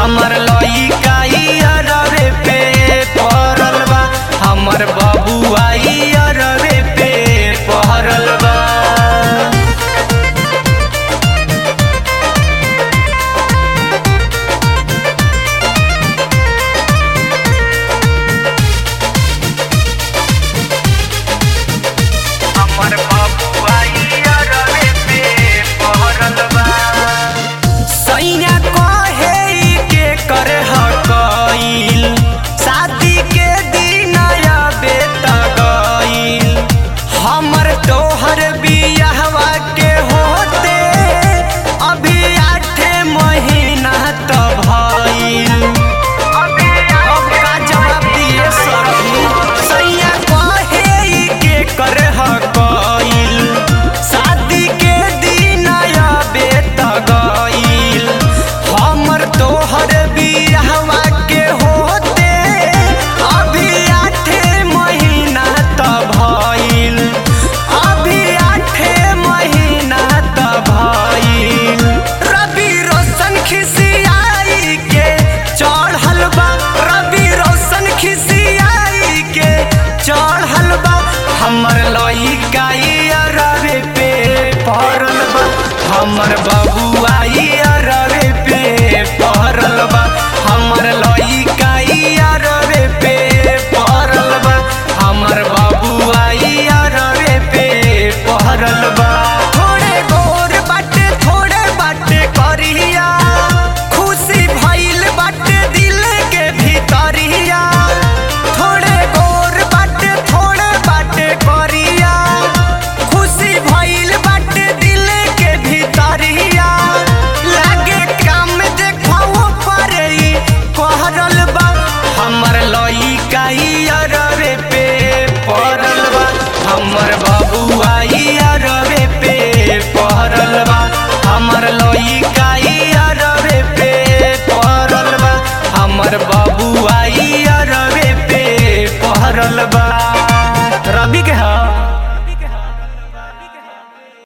हमर लइका अरवे पे पहरल बा हमर बबुआ अरवे पे पहरल बा हमर बबुआ अरवे पे पहरल बा सैया कहे के करे हकईल शादी के दिन आबे त गईल हमर तोहर बियाहवा के होते अभी आठे महीना त भईल अब का जवाब दिए सखी सैया कहे के करे हकईल शादी के दिन आबे त गईल हमर तोहर बियाहवा के होते अभी आठे महीना त भईल अभी आठे महीना त भईल रवि रोशन खिसियाई के चढ़ल बा रवि रोशन खिसियाई के चढ़ल बा हमर लइका रवे पे पड़ल बा हमर बाबू